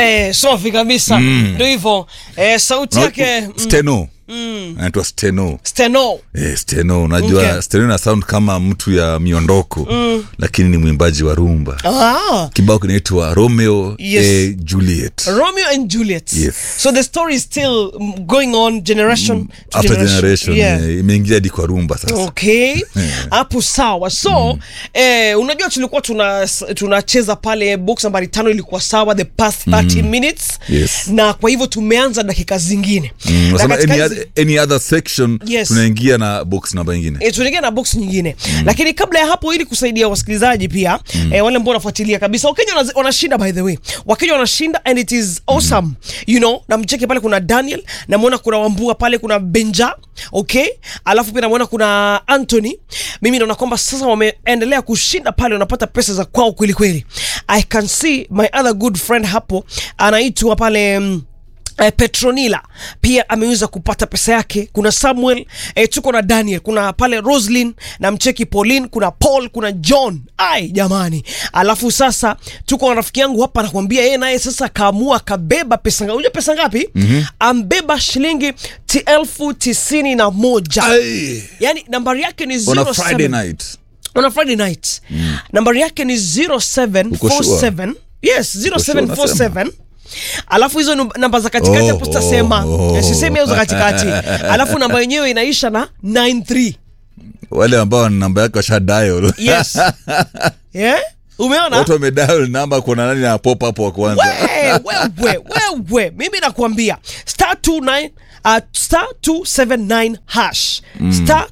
Eh, safi kabisa ndio hivyo eh, sauti yake mm, steno anaitwa steno steno Eh, steno unajua Okay. steno ina sound kama mtu ya miondoko lakini ni mwimbaji wa rumba ah, kibao kinaitwa romeo Yes. eh, juliet Romeo and Juliet Yes. so the story is still mm, going on generation to after generation Yeah. eh, imeingia hadi kwa rumba sasa okay hapo sawa so eh, unajua tulikuwa tuna tunacheza pale box nambari tano ilikuwa sawa the past 30 minutes Yes. na kwa hivyo tumeanza dakika zingine Mm, Na unasema katika any, hizi- other, any other section Yes. tunaingia na box namba ingine E, tunaingia na box nyingine lakini kabla ya hapo ili kusaidia wasikilizaji pia e, wale ambao wanafuatilia kabisa wakenya wana- wanashinda by the way wakenya wanashinda and it is awesome you know namcheke pale kuna daniel namwona kuna wambua pale kuna benja okay alafu pia namwona kuna anthony mimi naona kwamba sasa wameendelea kushinda pale wanapata pesa za kwao kweli kweli i can see my other good friend hapo anaitwa pale mm, Eh, petronila pia ameweza kupata pesa yake kuna samuel eh, tuko na daniel kuna pale roslin na mcheki pauline kuna paul kuna john ai jamani alafu sasa tuko na rafiki yangu hapa anakwambia yeye naye sasa kaamua kabeba pesa ngapi unajua pesa ngapi mm-hmm. ambeba shilingi ti elfu tisini na moja Ai, yani nambari yake ni on a 07 friday night on a friday night nambari yake ni 0747 yes 0747 alafu hizo num- namba za katikati Oh, hapo sitasema oh, Eh, sisemi hizo za katikati alafu namba yenyewe inaisha na 93 wale ambao wana namba yake washa dial yes yeah? umeona watu wamedial namba kuna nani na pop hapo wa kwanza wewe wewe wewe mimi nakwambia star 29 uh, star 279 hash star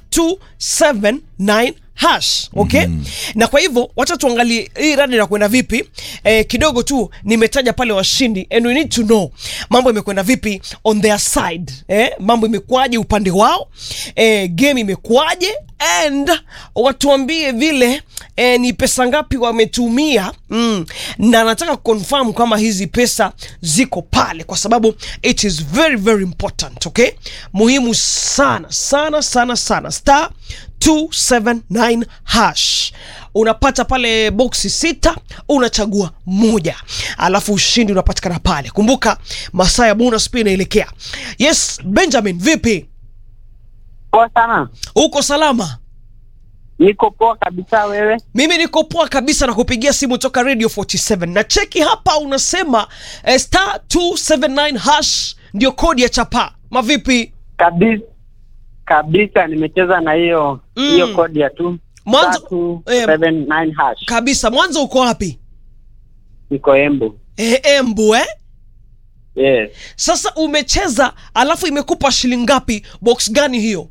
279 hash okay na kwa hivyo wacha tuangalie hii radi inakwenda vipi eh, kidogo tu nimetaja pale washindi and we need to know mambo imekwenda vipi on their side eh, mambo imekuwaje upande wao eh, game imekuwaje and watuambie vile eh, ni pesa ngapi wametumia mm. na nataka confirm kama hizi pesa ziko pale kwa sababu it is very very important okay muhimu sana sana sana sana star 279 hash unapata pale boksi sita unachagua moja alafu ushindi unapatikana pale kumbuka masaa ya bonus pia inaelekea yes benjamin vipi Poa sana, uko salama niko poa kabisa. Wewe mimi niko poa kabisa na kupigia simu toka radio 47 na cheki hapa unasema eh, star 279 hash ndio kodi ya chapa mavipi kabisa kabisa, nimecheza na hiyo Mm. hiyo kodi ya tu Mwanzo- tatu eh, seven nine hash. kabisa mwanzo uko wapi Niko Embu. eh, embu eh? Yes, sasa umecheza alafu imekupa shilingi ngapi box gani hiyo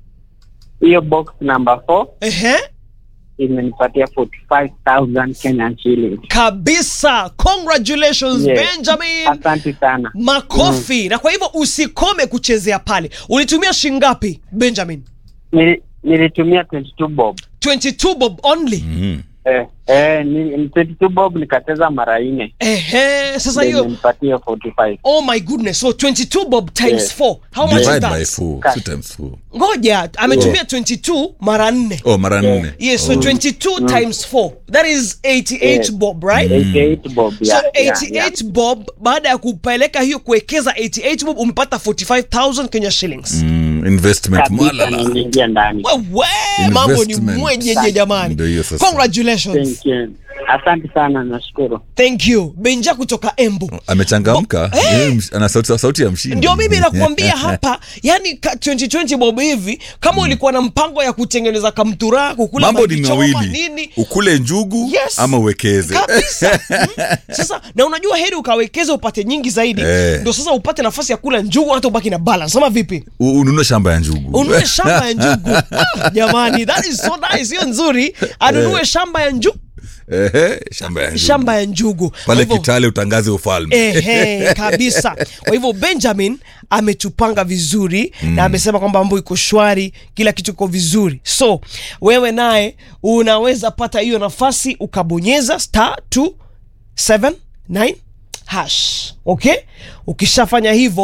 hiyo box number 4 Ehe. imenipatia 45000 Kenyan shillings. kabisa congratulations Yes. benjamin Asante sana. makofi na kwa hivyo usikome kuchezea pale ulitumia shilingi ngapi benjamin Nili, nilitumia 22 bob. 22 bob only Mm. Eh, eh, ni, ni 22 bob nikacheza mara nne. Ehe, sasa Ndio hiyo imenipatia 45. oh my goodness so 22 bob times Yes. 4 how much is divide by that four Ka- two times four ngoja ametumia 22 mara 4 oh mara nne yes so 22 times 4 that is 88 Yes. bob right 88 bob. so Yeah, 88 yeah, yeah. bob baada ya kupeleka hiyo kuwekeza 88 bob umepata 45000 kenya shillings mm, investment Kabisa mwalala niliingia ndani. wewe mambo ni Investment. mwenyeje jamani Ndio hiyo sasa. congratulations Thank you. Asante sana, nashukuru. thank you benja kutoka embu amechangamka Yeye msh- ana sauti, sauti ya mshindi ndio mimi nakuambia hapa yani ka 2020 bob hivi kama ulikuwa na mpango ya kutengeneza kamtura kukula mambo ni majichoma, mawili nini ukule njugu Yes. ama uwekeze kabisa mm. sasa na unajua heri ukawekeza upate nyingi zaidi Eh. ndio sasa upate nafasi ya kula njugu hata ubaki na balance ama vipi U- ununue shamba ya njugu ununue shamba ya njugu ah, jamani that is so nice hiyo nzuri anunue shamba ya njugu Ehe, shamba ya njugu shamba ya njugu Kwa pale hivyo- kitale utangaze ufalme Ehe, kabisa kwa hivyo benjamin ametupanga vizuri mm. na amesema kwamba mambo iko shwari kila kitu iko vizuri so wewe naye unaweza pata hiyo nafasi ukabonyeza star 279 hash okay ukishafanya hivyo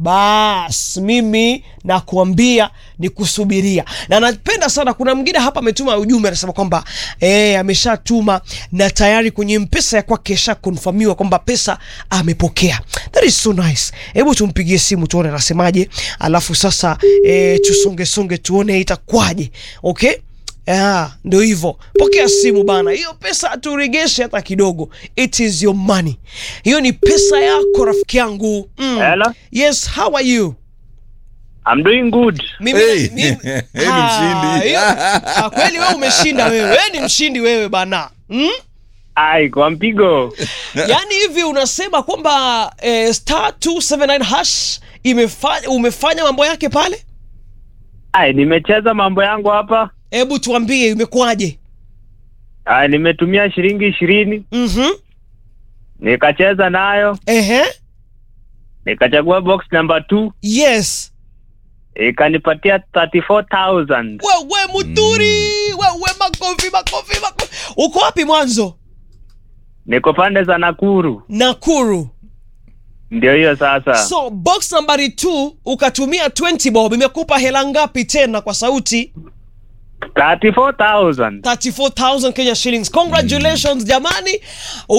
bas mimi nakuambia ni kusubiria na napenda sana kuna mwingine hapa ametuma ujumbe anasema kwamba eh, ameshatuma na tayari kwenye mpesa ya kwake ishakonfamiwa kwamba pesa amepokea that is so nice hebu tumpigie simu tuone anasemaje alafu sasa eh, tusongesonge tuone itakwaje okay Ah, ndo hivyo pokea simu bana hiyo pesa haturegeshe hata kidogo it is your money hiyo ni pesa yako rafiki yangu mm. Hello? yes how are you I'm doing good. mimi, Hey, mimi- hey, ni Ah, mshindi. hiyo- ah, kweli wewe umeshinda wewe wewe ni mshindi wewe bana mm? Ai, kwa mpigo. yaani hivi unasema kwamba eh, star 279 hash imefanya umefanya mambo yake pale Ai, nimecheza mambo yangu hapa. hebu tuambie imekuwaje Ai, nimetumia shilingi ishirini mhm nikacheza nayo, ehe nikachagua box number two yes ikanipatia 34000 wewe muturi wewe makofi makofi makofi uko wapi mwanzo niko pande za Nakuru. nakuru Ndio hiyo sasa. so box nambari 2 ukatumia 20 bob imekupa hela ngapi tena kwa sauti 34000 34000 kenya shillings congratulations jamani